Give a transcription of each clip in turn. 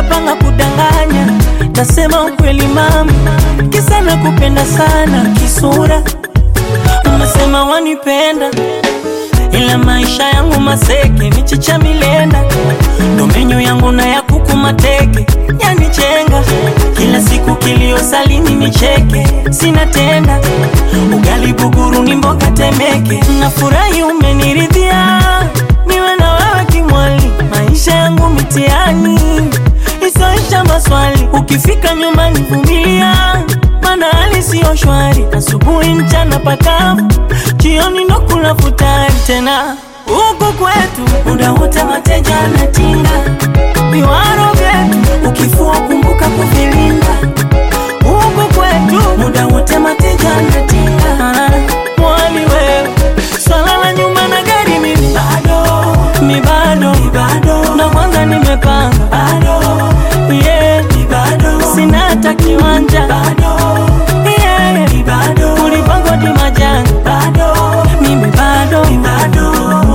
unapanga kudanganya, tasema ukweli mama, kisa nakupenda sana kisura, unasema wanipenda ila maisha yangu maseke, michicha milenda, ndo menyo yangu na ya kuku mateke, yanichenga kila siku, kilio salini nicheke, sina tenda ugali buguru ni mboga temeke, nafurahi umeniridhia, niwe na wewe kimwali, maisha yangu mitiani isoisha maswali, ukifika nyumbani vumilia, mana hali siyo shwari, asubuhi mchana pakavu, jioni ndo kula futari tena huku kwetu muda wote mateja anatinga viwaro vyetu, ukifua kumbuka kuvilinda. Huku kwetu muda wote mateja anatinga mwali wewe, swala la nyumba na gari mimi bado, mi bado, mi bado, na kwanza nimepanga bado, yeah, mi bado, sina hata kiwanja bado, yeah, mi bado, kulipangwa di majanga bado, mimi bado, mi bado.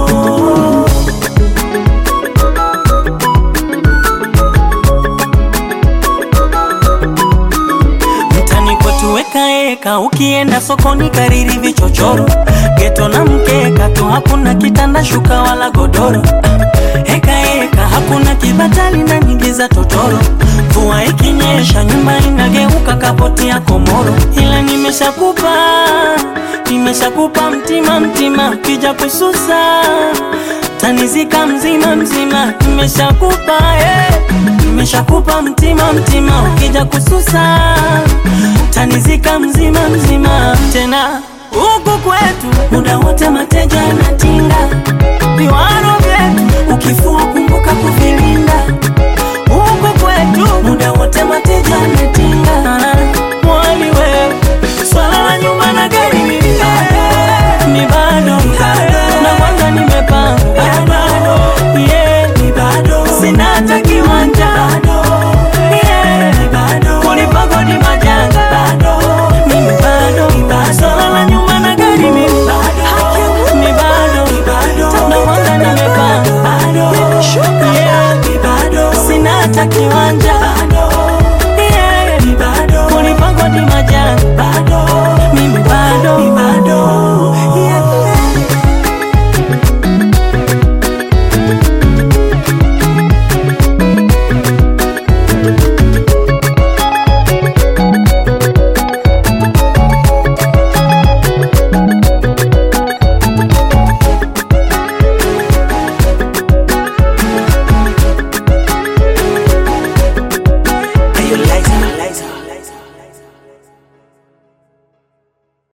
Mtani kwetu weka eka, ukienda sokoni kariri vichochoro, geto na mkeka tu, hakuna kitanda shuka wala godoro. Heka eka, hakuna kibatali na nyingi za totoro. Mvua ikinyesha, nyumba inageuka kapoti ya komoro. Ila nimeshakupa, nimeshakupa mtima mtima, kija kususa tanizika mzima mzima, nimeshakupa eh. Nimeshakupa mtima mtima, ukija kususa tanizika mzima mzima. Tena huku kwetu muda wote mateja anatinga viwaro vyetu, ukifua kumbuka kuvilinda. Huku kwetu muda wote mateja anatinga